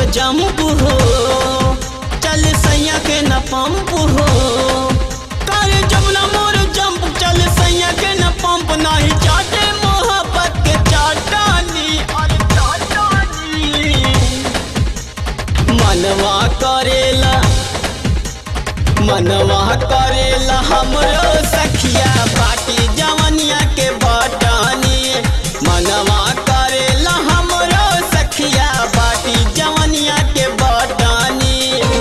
jump हो चल सैया के न पंप हो करे जमुना मोर जंप चल सैया के न पंप नाही चाटे मोहब्बत के चाटानी अरे चाटानी मनवा करेला मनवा करेला हमरो सखिया बाटी जवनिया के बटानी मनवा करेला हमरो सखिया बाटी जवनिया के बटानी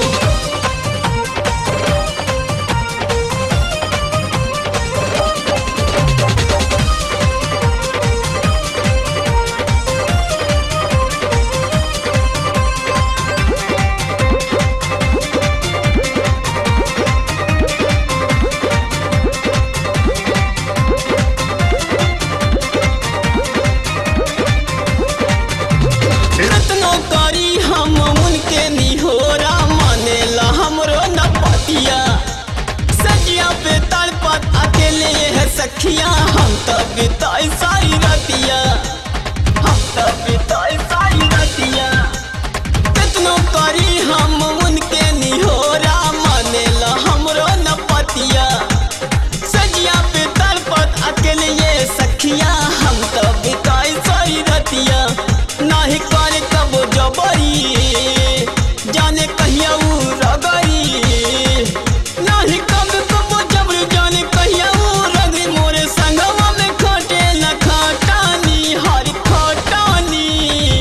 रत्नो करी हम उनके निहोरा मानेला हमरो न पतिया सजिया पे तड़पत अकेले है सखिया हम तो बिताई सारी रतिया हम तो बिताई सारी रतिया रत्नो करी हम उनके निहोरा मानेला हमरो न पतिया सजिया पे तड़पत अकेले ये सखिया हम तो बिताई सारी रतिया नाही करे कब जबरी जाने कहिया उ रगरी नाही कब कब जबरी जाने कहिया उ रगरी मोरे संगवा में खटे न खटानी हरी खटानी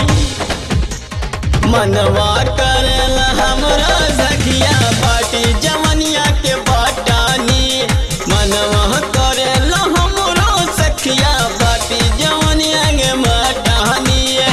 मनवा करेला हमरा सखिया बाटी जवनिया के बाटानी मनवा करेला हमरो सखिया बाटी जवनिया के बाटानी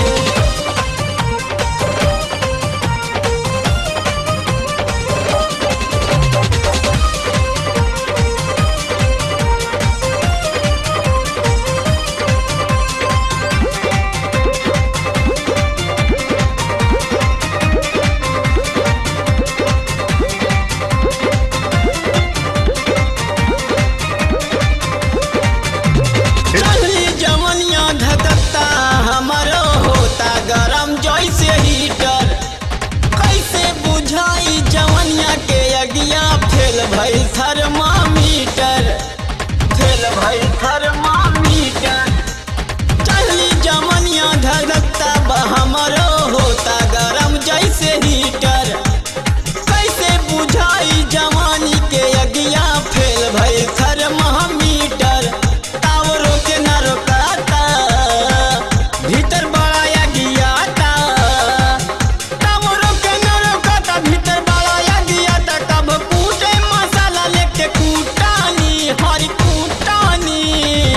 चढ़ली जवनिया धधकता हमारो होता गरम जैसे हीटर कैसे बुझाई जवनिया के अगिया फेल भई थर्मामीटर फेल भई थर्मामीटर चढ़ली जवनिया धधकता बा हमारो होता गरम जैसे हीटर कैसे बुझाई जवानी के अगिया फेल भई थर्मामीटर टावरों के न रोकाता भीतर बड़ा अगियाता टावरों के न रोकाता भीतर बड़ा अगियाता कब कूटे मसाला लेके कूटानी हरी कूटानी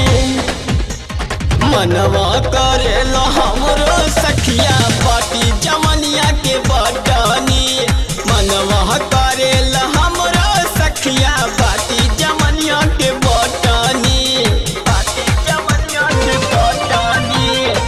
मनवा करेला हमरो सखिया बाटी जवनिया के बटानी मनवा करेला हमरो सखिया बाटी जवनिया के बटानी बाटी जवनिया के बटानी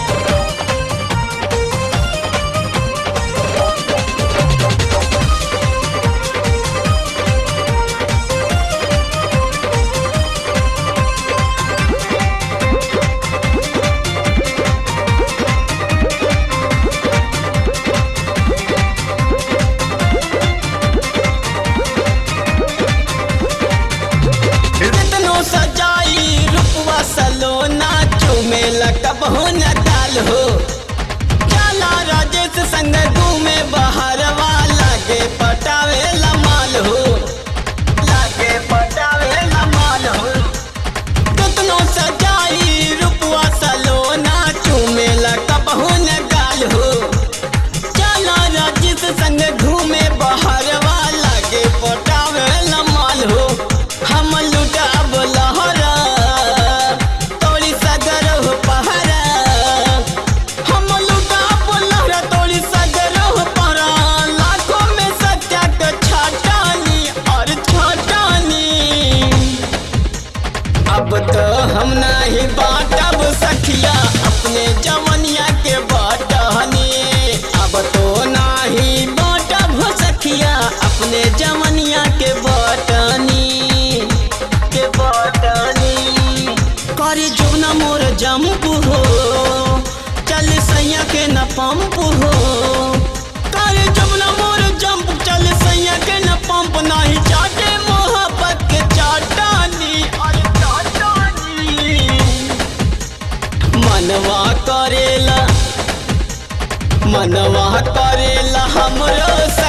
कितनो सजाई रूपवा सलोना चुमेला कब हो न काल हो जाला राजेश संग घूमे बहरवा लागे पटावे माल हो लागे पटावे माल हो कितनो सजाई रूपवा सलोना चुमेला कब हो न गाल हो चला राजेश संग घूमे बहरवा लागे पटावे माल हो हम लुटाब लहरा तोड़ी सगर हो पहरा हम लुटाब लहरा तोड़ी सगर हो पहरा लाखों में सत्या के छाटानी और छाटानी अब तो हम नहीं बाटब सखिया अपने जवनिया के बाटहनी अब तो नहीं बाटब सखिया अपने जवनिया के बाटनी के बाटनी करे जुगना मोर जंप हो चल सैया के न पंप हो करे लागेला मनवा करेला हमरो